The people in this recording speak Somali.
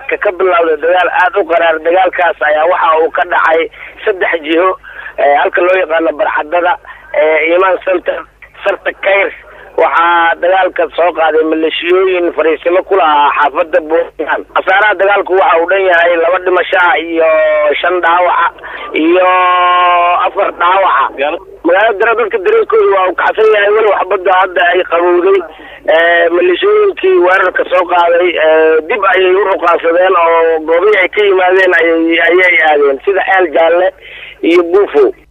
saaka ka bilowday dagaal aada u qaraar dagaalkaas ayaa waxa uu ka dhacay saddex jiho halka loo yaqaano barxadada imaan center sarta kayr waxaa dagaalka soo qaaday maleeshiyooyin fariisimo ku lahaa xaafada buntland khasaaraha dagaalku waxa uu dhan yahay laba dhimashaa iyo shan dhaawaca iyo afar dhaawaca magaalada dara dadka dareenkooda waa uu kacsan yahay weli waxbada hadda ay qabowday maleeshiyooyinkii weerarka soo qaaday dib ayay u ruqaansadeen oo goobihii ay ka yimaadeen ayay ayay aadeen sida xeel jaalle iyo buufo